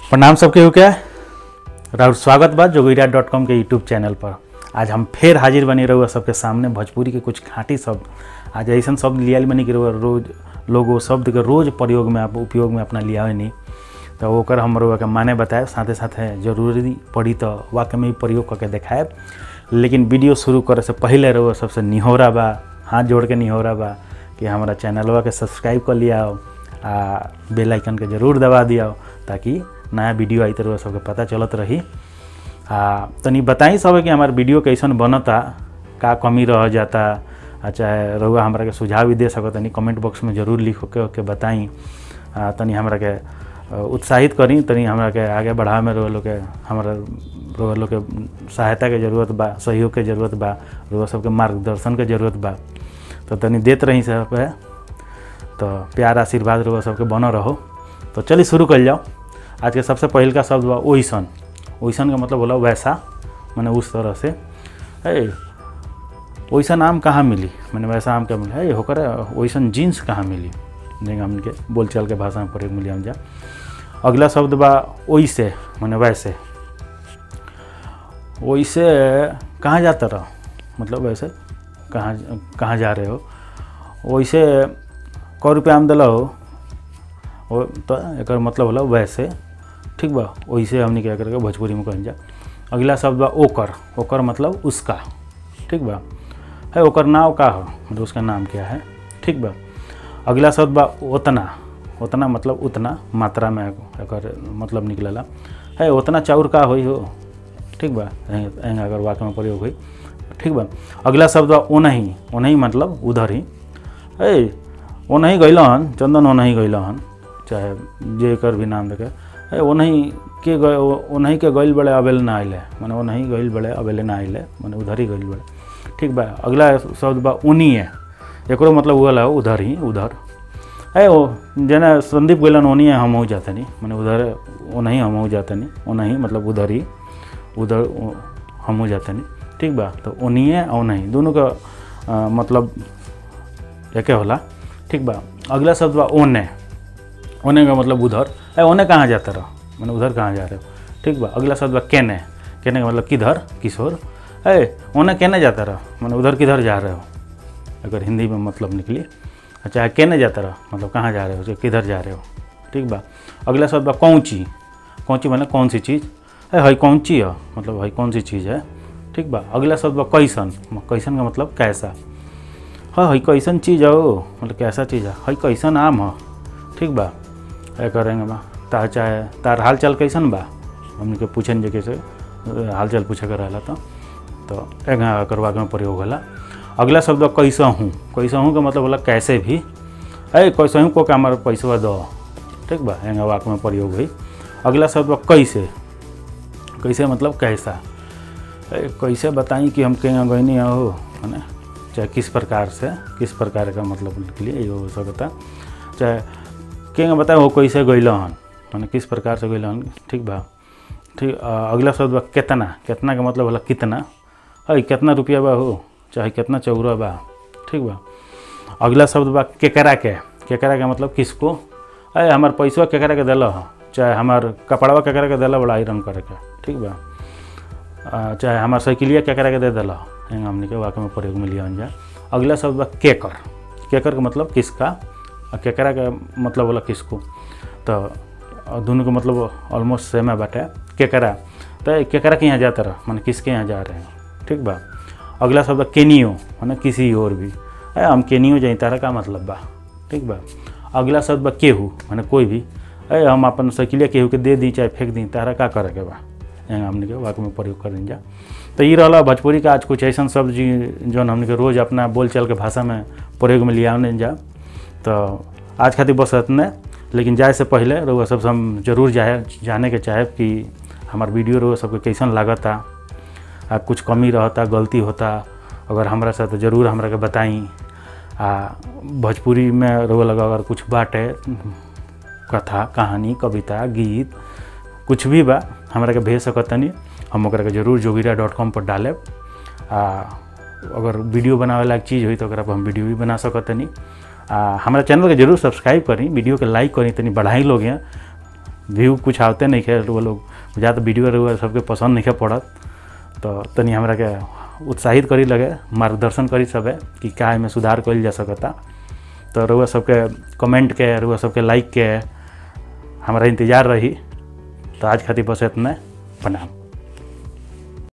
प्रणाम सबके हो क्या राउर स्वागत बा जोगिरा डॉट कॉम के यूट्यूब चैनल पर आज हम फिर हाजिर बनी रहुआ सबके सामने भोजपुरी के कुछ खाँटी शब्द आज ऐसा शब्द लियाल बनी कि रहुआ रोज लोग वो शब्द के रोज प्रयोग में आप उपयोग में अपना लिया नहीं तो ओकर हम रहुआ के माने बताए साथे साथे जरूरी पड़ी तो वाक्य में भी प्रयोग करके देखाए लेकिन वीडियो शुरू करे से पहले रहुआ सबसे निहोरा बा हाथ जोड़ के निहोरा बा कि हमारा चैनलवा के सब्सक्राइब कर लिया आ बेल आइकन के जरूर दबा दिया ताकि नया वीडियो आई तो सबके पता चलत रही आ तनी बताई सब कि हमार वीडियो कैसन बनता का कमी रह जाता आ चाहे रहुआ हमरा के सुझाव भी दे सकत तनी कमेंट बॉक्स में जरूर लिख के, के बताई आ तनी हमरा के अ, उत्साहित करी तनी हमरा के आगे बढ़ावे में रहुआ लोग के हमरा रहुआ लोग के सहायता के जरूरत बा सहयोग के जरूरत बा रहुआ सबके मार्गदर्शन के जरूरत बा तो तनी देत रही सब पे तो प्यार आशीर्वाद रहुआ सबके बनल रहो तो चलिए शुरू कर जाओ आज के सबसे पहिल का शब्द बा ओइसन ओइसन का मतलब होला वैसा मैंने उस तरह से ए ओइसन आम कहाँ मिली मैंने वैसा आम क्या मिली ए होकर ओइसन जीन्स कहाँ मिली जेंगे हमन के बोलचाल के भाषा में प्रयोग मिली हम जा अगला शब्द बा ओइसे मैंने वैसे ओइसे कहाँ जाता रहो मतलब वैसे कहाँ कहाँ जा रहे हो वैसे कौ रुपया आम दिला हो वो तो एक मतलब होला वैसे ठीक बा वैसे हमने क्या करके भोजपुरी में कहल जा अगला शब्द बा ओकर ओकर मतलब उसका ठीक बा है ओकर नाव का हो मतलब उसका नाम क्या है ठीक बा अगला शब्द बा उतना उतना मतलब उतना मात्रा में एकर मतलब निकलेला है उतना चाउर का होई हो ठीक बा एंग अगर वाक्य में प्रयोग हुई ठीक बा अगला शब्द बा ओनही ओनही मतलब उधर ही है ओनही गैलन चंदन ओनही गैलन चाहे जे कर भी नाम देखे है ओनही के गए ओनही के गइल बड़े अबेले ना आइले माने ओनही गइल बड़े अबेले ना आइले माने उधर ही गइल बड़े ठीक बा अगला शब्द बा उनिए एकरो मतलब हुआ उधर ही उधर है वो जेना संदीप गइलन ओनिए हम हो जाते नहीं माने उधर ओनही हम हो जाते नहीं ओनही मतलब उधर ही उधर हम हो जाते नहीं ठीक बा तो ओनिए और नहीं दोनों का आ, मतलब एके होला ठीक बा अगला शब्द बा ओने ओने का मतलब उधर है ओने कहाँ जाता रहो मैंने उधर कहाँ जा रहे हो ठीक बा अगला शब्द बा केने केने का मतलब किधर किशोर है ओने केने जाता रहो मैंने उधर किधर जा रहे हो अगर हिंदी में मतलब निकली अच्छा केने जाता रहो मतलब कहाँ जा रहे हो किधर जा रहे हो ठीक बा अगला शब्द बा कौची कौची मतलब कौन सी चीज़ है हई कौची है मतलब हई कौन सी चीज़ है ठीक बा अगला शब्द बा कैसन कैसन का मतलब कैसा हाँ हई कैसन चीज़ हो मतलब कैसा चीज़ है हई कैसन आम हो ठीक बा ए करेंगे बा तार चाहे तार हाल चाल कैसन बा हमने के पूछन जे कैसे हाल चाल पूछे कर रहा तो तो एक करवा में प्रयोग होला अगला शब्द कैसा हूँ कैसा हूँ का मतलब होला कैसे भी अरे कैसे हूँ को का हमारा पैसा दो ठीक बा एंगा वाक में प्रयोग हुई अगला शब्द कैसे कैसे मतलब कैसा अरे कैसे बताई कि हम कहीं गई हो है ना चाहे किस प्रकार से किस प्रकार का मतलब के लिए ये हो सकता चाहे के बताए हो कैसे गैल हन मैंने किस प्रकार से गैल हन ठीक बा ठीक अगला शब्द बा कितना कितना का मतलब होला कितना है कितना रुपया बा हो चाहे कितना चौरा बा ठीक बा अगला शब्द बा केकरा के केकरा के मतलब किसको अरे हमार पैसा केकरा के दिल चाहे हमार कपड़वा केकरा के दिल बड़ा आयरन करे के ठीक बा चाहे हमार साइकिलिया केकरा के दे दिल एंग हमने के वाक्य में प्रयोग में लिया जाए अगला शब्द बा केकर केकर का मतलब किसका और केकरा का मतलब बोला किसको तो दोनों का मतलब ऑलमोस्ट सेम है बाटे केकरा तो केकरा के यहाँ जाता रहा मैंने किसके यहाँ जा रहे हैं ठीक बा अगला शब्द केनियो मैंने किसी और भी अरे हम केनियो जाए तारा का मतलब बा ठीक बा अगला शब्द बा केहू मैंने कोई भी अरे हम अपन साइकिलिया केहू के दे दी चाहे फेंक दी तारा का करे के बा यहाँ हमने के वाक्य में प्रयोग कर जा तो ये रहा भोजपुरी का आज कुछ ऐसा शब्द जी जो हमने के रोज़ अपना बोलचाल के भाषा में प्रयोग में लिया जा तो आज खातिर बस इतने लेकिन जाए से पहले रउआ सबसे हम जरूर जाए जाने के चाहे कि हमार वीडियो रउआ सबके कैसन लागता आ कुछ कमी रहता गलती होता अगर हमरा साथ जरूर हमरा के बताई आ भोजपुरी में रउआ लगा अगर कुछ बाटे कथा कहानी कविता गीत कुछ भी बा हमरा के भेज सकतनी हम ओकरा के जरूर जोगिरा डॉट कॉम पर डालेब आ अगर वीडियो बनावे लायक चीज़ हुई तो ओकरा पर हम वीडियो भी बना सकतनी आ हमारा चैनल के जरूर सब्सक्राइब करी वीडियो के लाइक करी तनी बढ़ाई लोग हैं व्यू कुछ आवते नहीं खे वो लोग ज़्यादा वीडियो रहुआ सबके पसंद नहीं खे पड़त तो तनी हमरा के उत्साहित करी लगे मार्गदर्शन करी सबे कि का एमे सुधार कइल जा सकता तो रउआ सबके कमेंट के रउआ सबके लाइक के हमारा इंतजार रही तो आज खातिर बस इतना प्रणाम